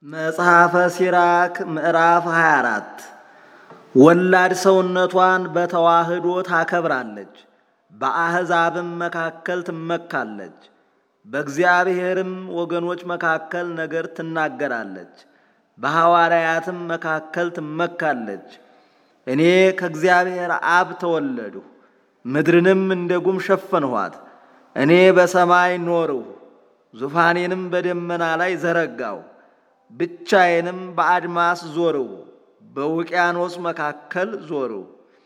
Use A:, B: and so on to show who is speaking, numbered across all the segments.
A: መጽሐፈ ሲራክ ምዕራፍ 24 ወላድ ሰውነቷን በተዋህዶ ታከብራለች፣ በአሕዛብም መካከል ትመካለች፣ በእግዚአብሔርም ወገኖች መካከል ነገር ትናገራለች፣ በሐዋርያትም መካከል ትመካለች። እኔ ከእግዚአብሔር አብ ተወለድሁ፣ ምድርንም እንደ ጉም ሸፈንኋት። እኔ በሰማይ ኖርሁ፣ ዙፋኔንም በደመና ላይ ዘረጋው። ብቻዬንም በአድማስ ዞርው፣ በውቅያኖስ መካከል ዞርው።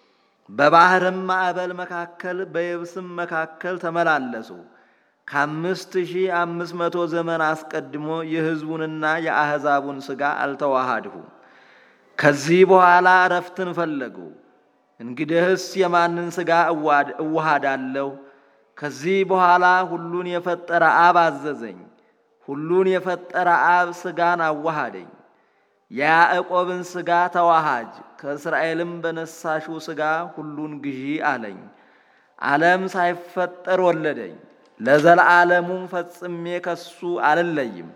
A: በባሕርም ማዕበል መካከል በየብስም መካከል ተመላለሱ። ከአምስት ሺህ አምስት መቶ ዘመን አስቀድሞ የሕዝቡንና የአሕዛቡን ሥጋ አልተዋሃድሁም። ከዚህ በኋላ እረፍትን ፈለጉ። እንግዲህስ የማንን ሥጋ እዋሃዳለሁ? ከዚህ በኋላ ሁሉን የፈጠረ አብ አዘዘኝ። ሁሉን የፈጠረ አብ ሥጋን አዋሃደኝ። የያዕቆብን ሥጋ ተዋሃጅ፣ ከእስራኤልም በነሳሽው ሥጋ ሁሉን ግዢ አለኝ። ዓለም ሳይፈጠር ወለደኝ፣ ለዘለዓለሙም ፈጽሜ ከሱ አልለይም።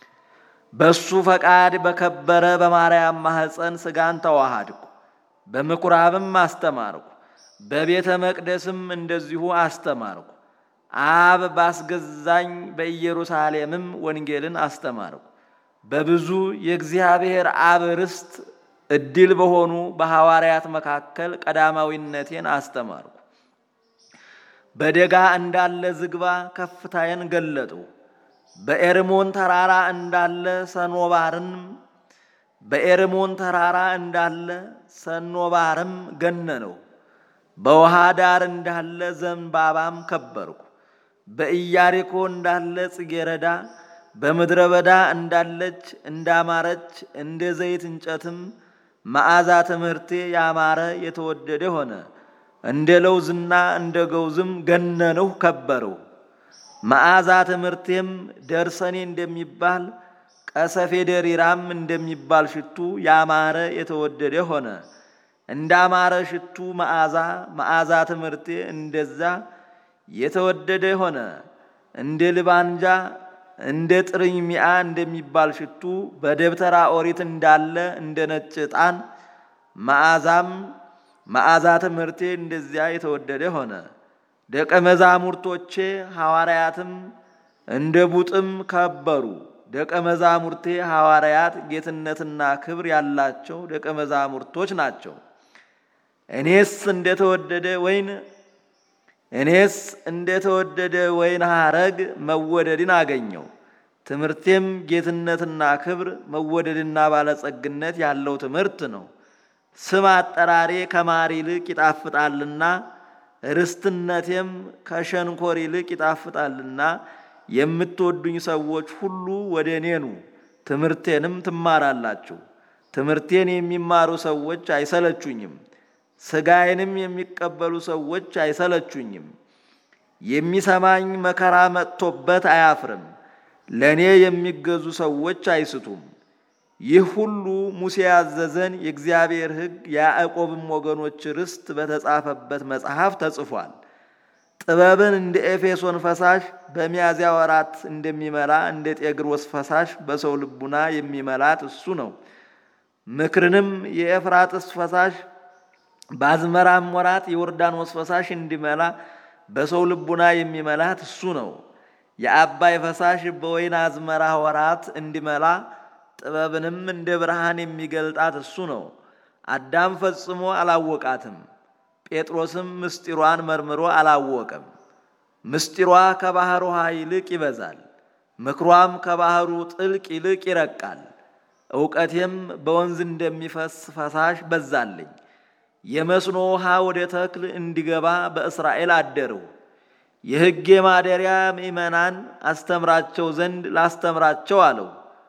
A: በሱ ፈቃድ በከበረ በማርያም ማኅፀን ሥጋን ተዋሃድኩ። በምኵራብም አስተማርኩ፣ በቤተ መቅደስም እንደዚሁ አስተማርኩ። አብ ባስገዛኝ በኢየሩሳሌምም ወንጌልን አስተማርኩ። በብዙ የእግዚአብሔር አብ ርስት ዕድል በሆኑ በሐዋርያት መካከል ቀዳማዊነቴን አስተማርኩ። በደጋ እንዳለ ዝግባ ከፍታዬን ገለጡ። በኤርሞን ተራራ እንዳለ ሰኖባርን በኤርሞን ተራራ እንዳለ ሰኖባርም ገነነው። በውሃ ዳር እንዳለ ዘንባባም ከበርኩ። በኢያሪኮ እንዳለ ጽጌረዳ በምድረ በዳ እንዳለች እንዳማረች እንደ ዘይት እንጨትም መዓዛ ትምህርቴ ያማረ የተወደደ ሆነ። እንደ ለውዝና እንደ ገውዝም ገነንሁ ከበርሁ። መዓዛ ትምህርቴም ደርሰኔ እንደሚባል ቀሰፌ ደሪራም እንደሚባል ሽቱ ያማረ የተወደደ ሆነ። እንዳማረ ሽቱ መዓዛ መዓዛ ትምህርቴ እንደዛ የተወደደ ሆነ። እንደ ልባንጃ እንደ ጥርኝ ሚያ እንደሚባል ሽቱ በደብተራ ኦሪት እንዳለ እንደ ነጭ ዕጣን መዓዛም መዓዛ ትምህርቴ እንደዚያ የተወደደ ሆነ። ደቀ መዛሙርቶቼ ሐዋርያትም እንደ ቡጥም ከበሩ። ደቀ መዛሙርቴ ሐዋርያት ጌትነትና ክብር ያላቸው ደቀ መዛሙርቶች ናቸው። እኔስ እንደተወደደ ወይን እኔስ እንደተወደደ ወይን ሐረግ መወደድን አገኘው። ትምህርቴም ጌትነትና ክብር መወደድና ባለጸግነት ያለው ትምህርት ነው። ስም አጠራሬ ከማር ይልቅ ይጣፍጣልና ርስትነቴም ከሸንኮር ይልቅ ይጣፍጣልና የምትወዱኝ ሰዎች ሁሉ ወደ እኔ ኑ፣ ትምህርቴንም ትማራላችሁ። ትምህርቴን የሚማሩ ሰዎች አይሰለቹኝም። ሥጋዬንም የሚቀበሉ ሰዎች አይሰለቹኝም። የሚሰማኝ መከራ መጥቶበት አያፍርም። ለእኔ የሚገዙ ሰዎች አይስቱም። ይህ ሁሉ ሙሴ ያዘዘን የእግዚአብሔር ሕግ የያዕቆብም ወገኖች ርስት በተጻፈበት መጽሐፍ ተጽፏል። ጥበብን እንደ ኤፌሶን ፈሳሽ በሚያዝያ ወራት እንደሚመላ እንደ ጤግሮስ ፈሳሽ በሰው ልቡና የሚመላት እሱ ነው። ምክርንም የኤፍራጥስ ፈሳሽ በአዝመራም ወራት የዮርዳኖስ ፈሳሽ እንዲመላ በሰው ልቡና የሚመላት እሱ ነው። የአባይ ፈሳሽ በወይን አዝመራ ወራት እንዲመላ ጥበብንም እንደ ብርሃን የሚገልጣት እሱ ነው። አዳም ፈጽሞ አላወቃትም፣ ጴጥሮስም ምስጢሯን መርምሮ አላወቀም። ምስጢሯ ከባሕር ውሃ ይልቅ ይበዛል፣ ምክሯም ከባሕሩ ጥልቅ ይልቅ ይረቃል። እውቀቴም በወንዝ እንደሚፈስ ፈሳሽ በዛልኝ። የመስኖ ውሃ ወደ ተክል እንዲገባ በእስራኤል አደርሁ። የሕጌ ማደሪያ ምእመናን አስተምራቸው ዘንድ ላስተምራቸው አለው።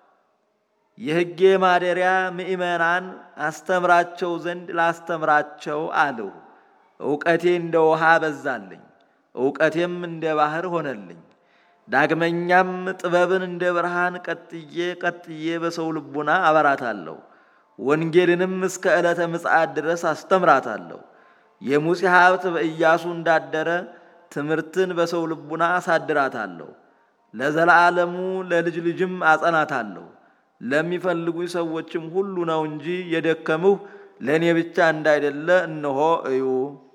A: የሕጌ ማደሪያ ምእመናን አስተምራቸው ዘንድ ላስተምራቸው አለው። እውቀቴ እንደ ውሃ በዛልኝ፣ እውቀቴም እንደ ባሕር ሆነልኝ። ዳግመኛም ጥበብን እንደ ብርሃን ቀጥዬ ቀጥዬ በሰው ልቡና አበራታለሁ። ወንጌልንም እስከ ዕለተ ምጽአት ድረስ አስተምራታለሁ። የሙሴ ሀብት በኢያሱ እንዳደረ ትምህርትን በሰው ልቡና አሳድራታለሁ። ለዘላለሙ ለልጅ ልጅም አጸናታለሁ። ለሚፈልጉ ሰዎችም ሁሉ ነው እንጂ የደከምሁ ለእኔ ብቻ እንዳይደለ እነሆ እዩ።